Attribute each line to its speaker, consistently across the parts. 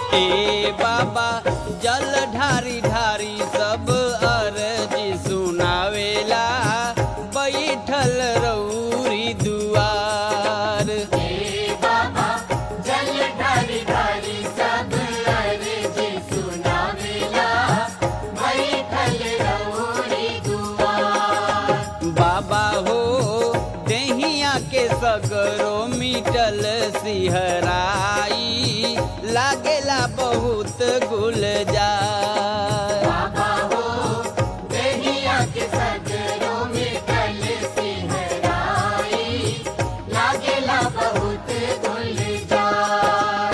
Speaker 1: ए बाबा जल ढारी ढारी सब अरजी सुनावेला बैठल रौरी दुआर
Speaker 2: जल ढारी ढारी सब अर्जी सुनावेला बैठल रौरी दुआर
Speaker 1: बाबा हो देहिया के सगरो मिटल सिहराई लागेला बहुत गुलजार
Speaker 2: बाबा हो दहिया के सगरों में कल सिहराई लागेला बहुत गुलजार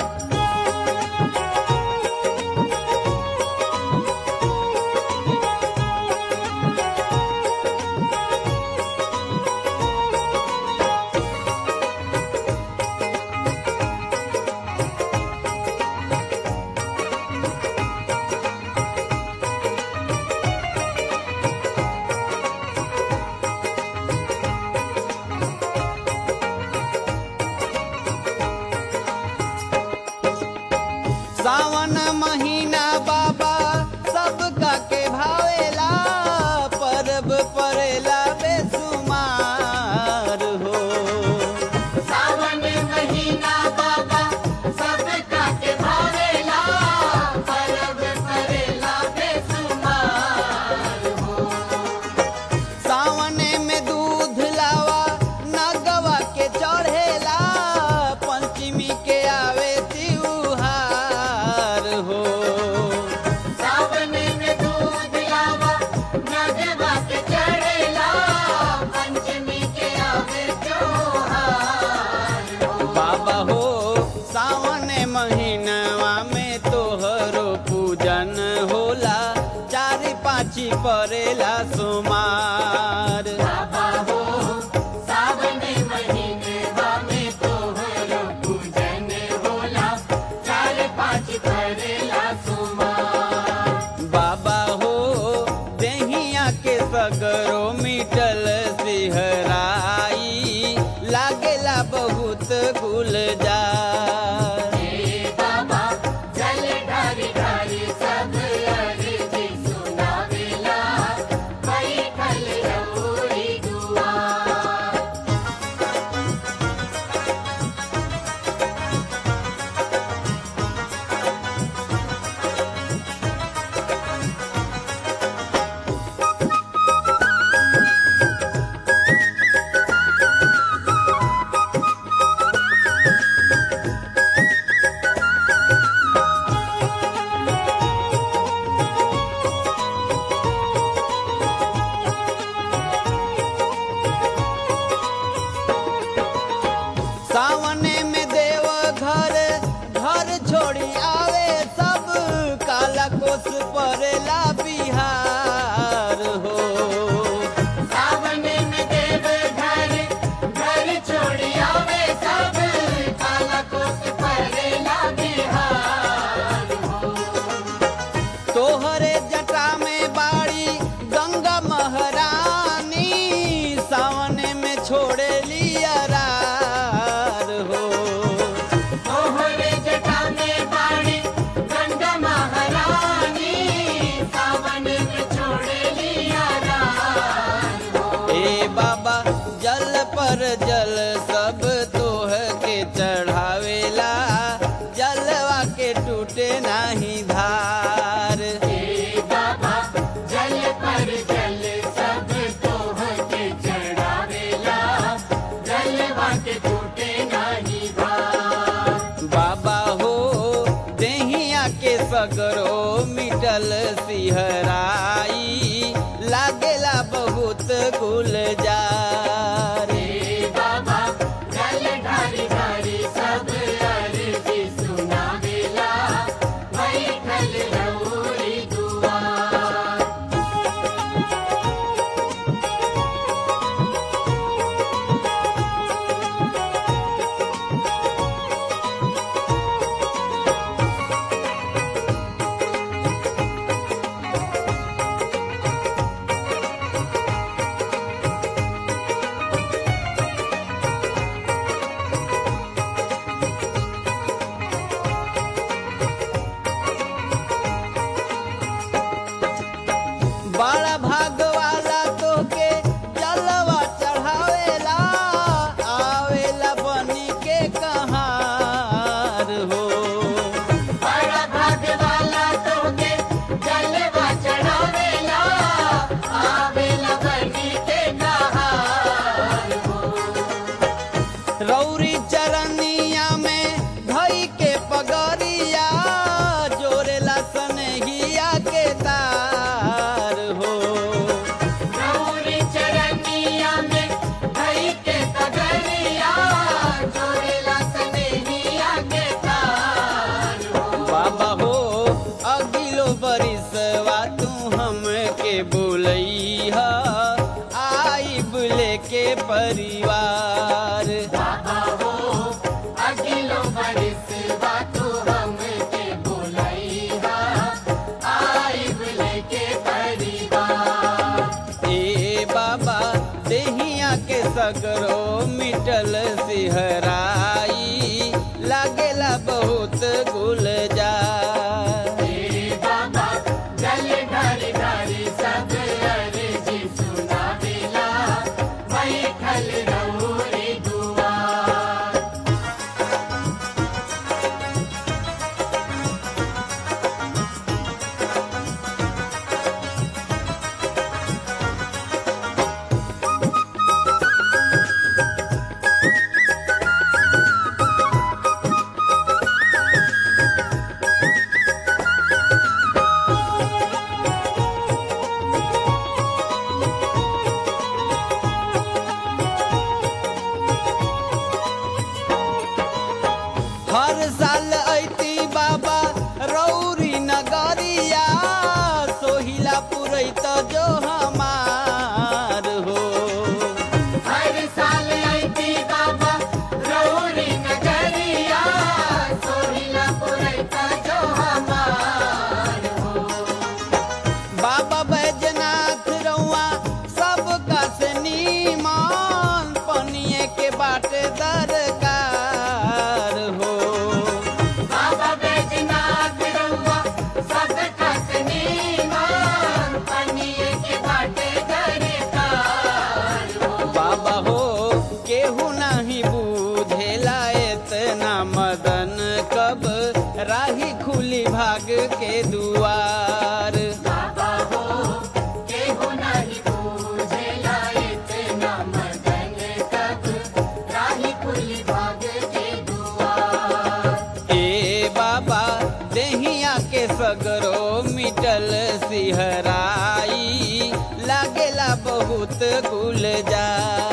Speaker 1: सावन महीना बाबा सबका के भावेला परब परेला बेसुमार हो
Speaker 2: सावन महीना बाबा सबका के भावेला परब करेला बेसुमार हो
Speaker 1: सावने में दूध लावा नगवा के चढ़ेला पंचमी के आवे त्योहार हो
Speaker 2: सावन में दूध लावा नगवा के चढ़ेला पंचमी के आवे त्योहार हो
Speaker 1: बाबा हो सावन महीनवा में तोहरो पूजन होला चार पाँची परेला सुमार
Speaker 2: बाबा हो सावन महीनवा में तोहरो पूजन होला चार पाँच करेला सुमार
Speaker 1: बाबा हो देहिया के सगरो मिटल सिहराई लागेला बहुत गुलजार
Speaker 2: हे बाबा जल ढारी ढारी सब अर्जी सुनावेला बैठल रौरी दुआर
Speaker 1: सावने में देव घर घर छोड़ी आवे सब काला कोस परेला बिहार हो
Speaker 2: सावन में देव घर घर छोड़ी आवे सब काला कोस परेला बिहार हो
Speaker 1: तोहरे जटा में बाड़ी गंगा महारानी सावने में छोड़े लियरार हो
Speaker 2: तोहरे जटा में बाड़ी गंगा महारानी सावन में छोड़े लिया रान हो
Speaker 1: ए बाबा जल पर जल सब तोह के चढ़ावेला जलवा के टूटे नाही धार
Speaker 2: हे बाबा जल पर जल सब तोह के चढ़ावेला जलवा के टूटे नहीं भार
Speaker 1: बाबा हो देहिया के सगरो मिटल सिहराई लागेला बहुत गुलजार
Speaker 2: हे बाबा जल ढारी ढारी सब अर्जी सुनावेला बैठल रौरी दुआर
Speaker 1: परिवार
Speaker 2: बाबा हो अगिलो बरिस बातू हमके बोलैहा आइब लेके परिवार
Speaker 1: ए बाबा देहिया के सगरो मिटल सिहराई लागेला बहुत गुलजार
Speaker 2: हे बाबा जल ढारी ढारी सब अर्जी सुनावेला बैठल रहुरी दुआर
Speaker 1: हर साल ऐती बाबा रौरी नगरिया सोहिला पुरैत जो हमार हो
Speaker 2: हर साल आईती बाबा रौरी नगरिया सोहिला पुरैता जो हमार हो
Speaker 1: बाबा बैजनाथ रउआ सबका से नीमान पनिए के बाटे दरकार हो
Speaker 2: बाबा बैजनाथ रउआ सब कसनी मान पनिए के बाटे दरकार हो
Speaker 1: बाबा हो केहू नहीं बूझेला एतना मदन कब राही खुली भाग के दुआर
Speaker 2: बाबा हो केहू नहीं बूझेला इतना मदन कब राही खुली भाग के दुआर
Speaker 1: ए बाबा देहिया के सगरो मिटल सिहराई लागेला बहुत गुलजार